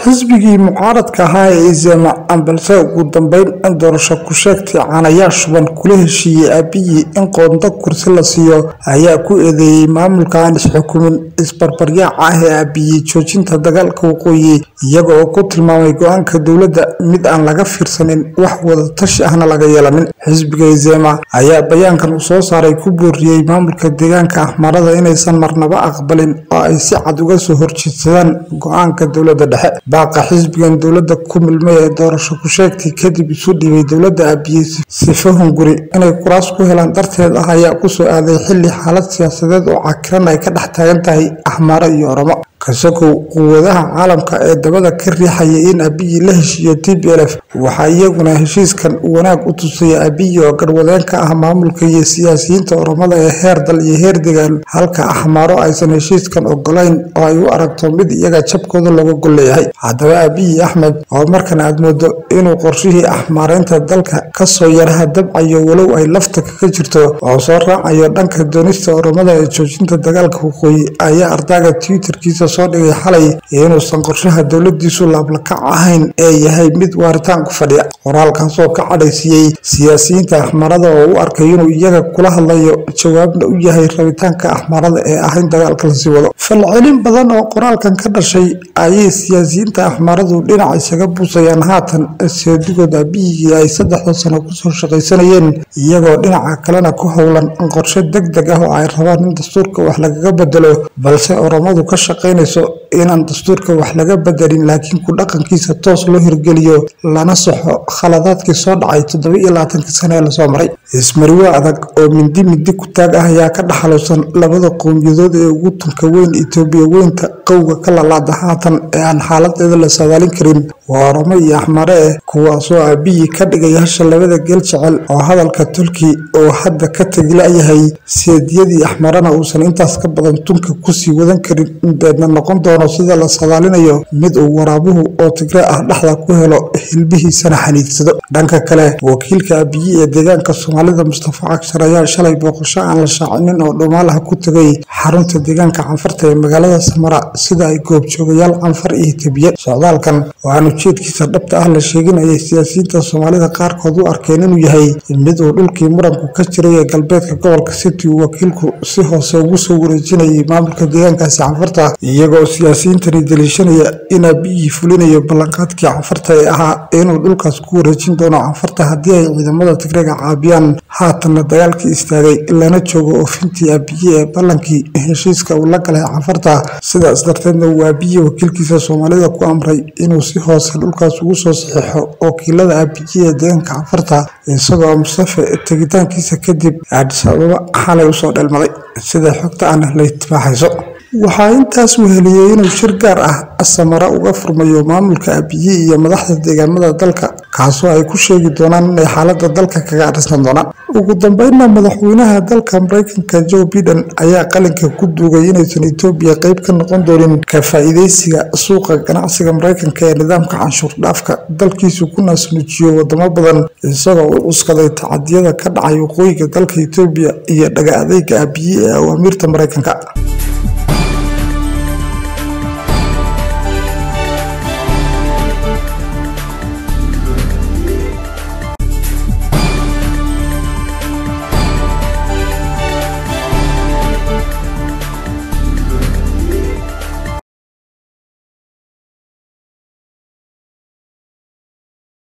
xisbigii mucaaradka ahaa ee izema balse ugu dambeyn in doorasho ku sheegtay caanayaa shuban kula heshiiyey aabiyii in qoonda kursi la siiyo ayaa ku eedeeyey maamulka aan isxukumin isbarbaryaaca ah ee aabiyey joojinta dagaalka waqooyi iyaga oo ku tilmaamay go-aanka dowladda mid aan laga fiirsanin wax wada tashi ahna laga yeelanin xisbiga izema ayaa bayaankan uu soo saaray ku booriyey maamulka deegaanka ahmarada inaysan marnaba aqbalin oo ay si cad uga soo horjeedsadaan go-aanka dowladda dhexe baaqa xisbigan dowladda ku milmay ee doorasho ku sheegtay kadib isu dhibay dowladda aabiyey sifo hunguri inay kuraas ku helaan darteed ah ayaa kusoo aaday xilli xaalad siyaasadeed oo cakiran ay ka dhex taagan tahay ahmaro iyo oromo kasakow quwadaha caalamka ee dabada ka riixaya in abiyi la heshiiyo t b lf waxaa iyaguna heshiiskan wanaag u tusaya abiyi oo garwadeen ka ah maamulka iyo siyaasiyiinta oromada ee heer dal iyo heer degaan halka axmaaro aysan heshiiskan ogolayn oo ay u aragto mid iyaga jabkooda looga gol leeyahay haddaba abiyi axmed oo markan aad moodo inuu qorshihii axmaareynta dalka kasoo yaraha dabcayo walow ay lafta kaga jirto oo soo raacayo dhanka doonista oromada ee joojinta dagaalka waqooyi ayaa ardaaga twitterkiisa soo dhigay xalay inuusan qorshaha dowladiisu laablakac ahayn ee yahay mid waaritaan ku fadhiya qoraalkaasoo ka cadhaysiiyey siyaasiyiinta axmarada oo u arkay inuu iyaga kula hadlayo jawaabna u yahay rabitaanka axmarada ee ah in dagaalka lasii wado falcelin badan oo qoraalkan ka dhashay ayay siyaasiyiinta axmaradu dhinac isaga buusayaan haatan seedigood aabiyigii ay saddexda sano kusoo shaqaysanayeen iyagoo dhinaca kalena ku howlan qorshe deg deg ah oo ay rabaan in dastuurka wax lagaga bedelo balse oromadu ka shaqaynayso inaan dastuurka wax laga bedelin laakiin ku dhaqankiisa toos loo hirgeliyo lana saxo khaladaadkii soo dhacay toddoba iyo labaatankii sane ee lasoo maray ismariwo adag oo mindi mindi ku taag ah ayaa ka dhaxalusan labada qowmiyadood ee ugu tunka weyn itoobiya weynta qowga ka lalaada haatan ee aan xaaladeeda la saadaalin karin waa oromo iyo axmare eh kuwaasoo aabiyi ka dhigay hasha labada geel jecel oo hadalka tulki oo hadda ka tegi la-yahay seediyadii axmarena uusan intaas ka badan tunka kusii wadan karin inbeedna noqon doono sida la sadaalinayo mid uu waraabuhu oo tigre ah dhexda ku helo hilbihiisana xaniidsado dhanka kale wakiilka abiyi ee deegaanka soomaalida mustafa cagshar ayaa shalay booqasho aan la shaacinin oo dhumaalaha ku tegay xarunta deegaanka canfarta ee magaalada samara sida ay goobjoogayaal canfar iyo tabiye socdaalkan oo aan ujeedkiisa dhabta ah la sheeginayay siyaasiyiinta soomaalida qaarkood u arkeen inuu yahay mid uu dhulkii muranku ka jiray ee galbeedka gobolka city uu wakiilku si hoose ugu soo wareejinayay maamulka deegaankaasi canfarta iyagoo siyaasiyiintani daliishanaya in aabiyii fulinayo ballanqaadkii canfarta ee ahaa inuu dhulkaas ku wareejin doono canfarta haddii ay ciidamada tigreega caabiyaan haatanna dagaalkii istaagay lana joogo oofintii aabiye ee ballankii heshiiska uu la galay canfarta sidaas darteedna uu aabiye wakiilkiisa soomaalida ku amray inuu si hoose dhulkaas ugu soo saxiixo wakiilada aabiye ee deegaanka canfarta isagoo mustafe tegitaankiisa kadib aadis ababa xalay usoo dheelmaday sida xogta aan la itibaaxayso waxaa intaas weheliyey inuu shir gaar ah samara uga furmayo maamulka abiyi iyo madaxda deegaamada dalka kaasoo ay ku sheegi doonaan inay xaalada dalka kaga adhisan doonaan ugu dambeynna madaxweynaha dalka mareykanka joe biden ayaa qalinka ku duugay inaysan etoobiya qeyb ka noqon doonin ka faa-iideysiga suuqa ganacsiga mareykanka ee nidaamka canshuur dhaafka dalkiisu ku naasnuujiyo wadamo badan isagoo u cuskaday tacadiyada ka dhacay waqooyiga dalka etoobiya iyo dhaga adeyga abiyi ee awaamiirta mareykanka